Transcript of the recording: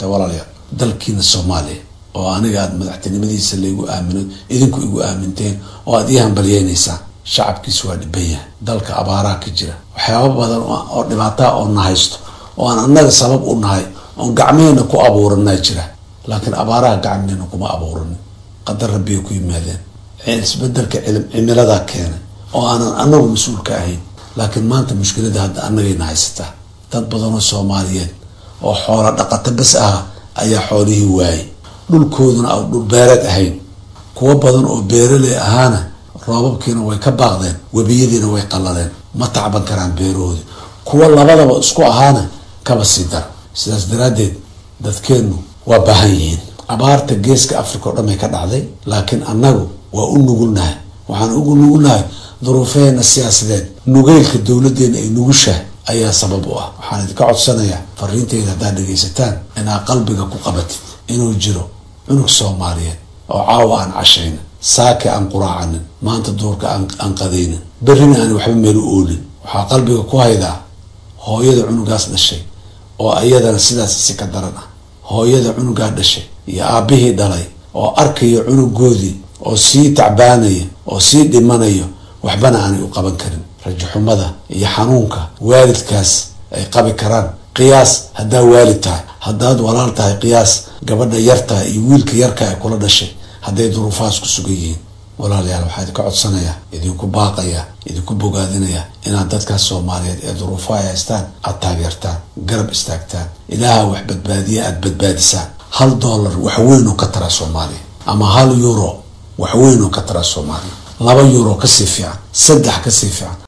walaalayaal dalkiina soomaaliya oo aniga aada madaxtinimadiisa laygu aamino idinku igu aaminteen oo aada ii hambalyeynaysaan shacabkiisu waa dhiban yahay dalka abaaraha ka jira waxyaaba badan oo dhibaataa oo na haysto oo aan annaga sabab u nahay oon gacmeena ku abuuranaa jira laakiin abaaraha gacmeena kuma abuuranin qadar rabbiyay ku yimaadeen isbedelka cimiladaa keenay oo aanan anagu mas-uul ka ahayn laakiin maanta mushkilada hadda annagayna haysataa dad badanoo soomaaliyeed oo xoola dhaqato bas ah ayaa xoolihii waayay dhulkooduna aan dhul beereed ahayn kuwo badan oo beeraley ahaana roobabkiina way ka baaqdeen webiyadiina way qallaleen ma tacban karaan beerahoodi kuwo labadaba isku ahaana kaba sii dara sidaas daraaddeed dadkeennu waa baahan yihiin abaarta geeska africa oo dhan bay ka dhacday laakiin annagu waa u nugulnahay waxaan ugu nugulnahay duruufeheena siyaasadeed nugeylka dowladdeena ay nugushahay ayaa sabab u ah waxaan idinka codsanayaa fariinteyda haddaad dhegaysataan inaad qalbiga ku qabatid inuu jiro cunug soomaaliyeed oo caawa aan cashaynin saake aan quraacanin maanta duurka aan qadaynin berrina aan waxba meel u oolin waxaa qalbiga ku haydaa hooyada cunugaas dhashay oo ayadana sidaas si ka daran ah hooyada cunugaa dhashay iyo aabbihii dhalay oo arkaya cunugoodii oo sii tacbaanaya oo sii dhimanayo waxbana aanay u qaban karin rajaxumada iyo xanuunka waalidkaas ay qabi karaan qiyaas haddaa waalid tahay haddaad walaal tahay qiyaas gabadha yartahay iyo wiilka yarka ay kula dhashay hadday duruufahaas ku sugan yihiin walaalayaal waxaa idinka codsanayaa idinku baaqaya idinku bogaadinaya inaad dadkaas soomaaliyeed ee duruufaha ay haystaan aada taageertaan garab istaagtaan ilaaha wax badbaadiya aada badbaadisaan hal dollar wax weyn oo ka taraa soomaaliya ama hal euro wax weyn oo ka taraa soomaaliya laba euro kasii fiican saddex kasii fiican